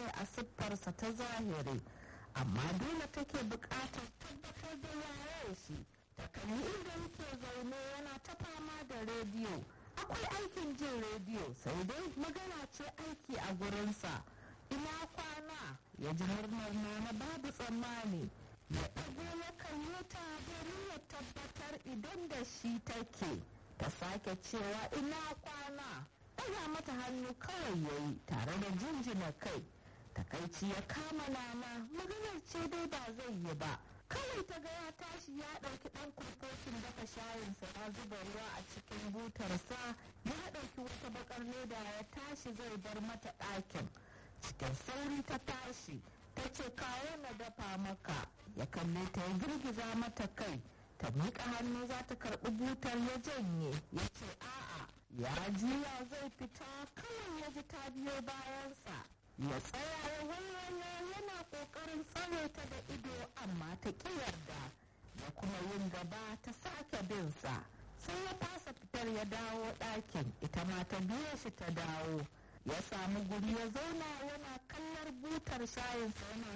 ne a siffarsa ta zahiri amma dole take buƙatar tabbatar da yayar shi ta kalli inda yake zaune yana ta fama da rediyo akwai aikin jin rediyo sai dai magana ce aiki a gurinsa ina kwana ya ji murnar nana babu tsammani ya ɗago ya kalle ta domin ya tabbatar idan da shi take ta sake cewa ina kwana ɗaga mata hannu kawai ya yi tare da jinjina kai takaici ya kama nama maganar ce dai ba zai yi ba kawai ta ga ya tashi ya ɗauki ɗan kurfokin dafa shayinsa ya zuba ruwa a cikin butarsa ya ɗauki wata bakar leda ya tashi zai bar mata ɗakin cikin sauri ta tashi ta ce kawo na dafa maka ya kalle ta ya girgiza mata kai ta miƙa hannu za ta karɓi butar ya janye ya ce a'a ya juya zai fita kawai ya ji ta biyo bayansa ya tsaya ya waiwayo yana ƙoƙarin tsare ta da ido amma ta ƙi yarda ya kuma yin gaba ta sake binsa sai ya fasa fitar ya dawo ɗakin ita ma ta biyo shi ta dawo ya samu guri ya zauna yana kallar butar shayinsa yana